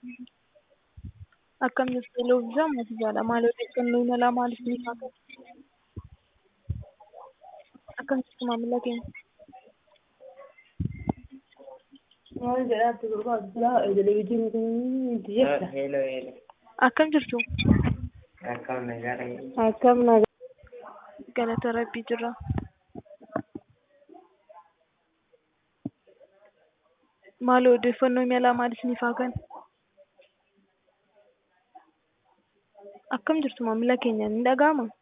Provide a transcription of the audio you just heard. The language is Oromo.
Akkam jirtu Loofisaa Mootichaadha. Maal odeeffannoo imalaa maaliif ni kaafatu? Akkam jirtu maamila keenya? Maal jedhaatti gurguraatu televezyiinii kun itti jirta. Hello, hello. Akkam jirtu? Akkam nagaadha. Akkam nagaa. Galata Rabbii jirra. Maal odeeffannoo imalaa maaliif ni kaafatan? Akkam jirtu maamila keenya ni dhaga'amaa?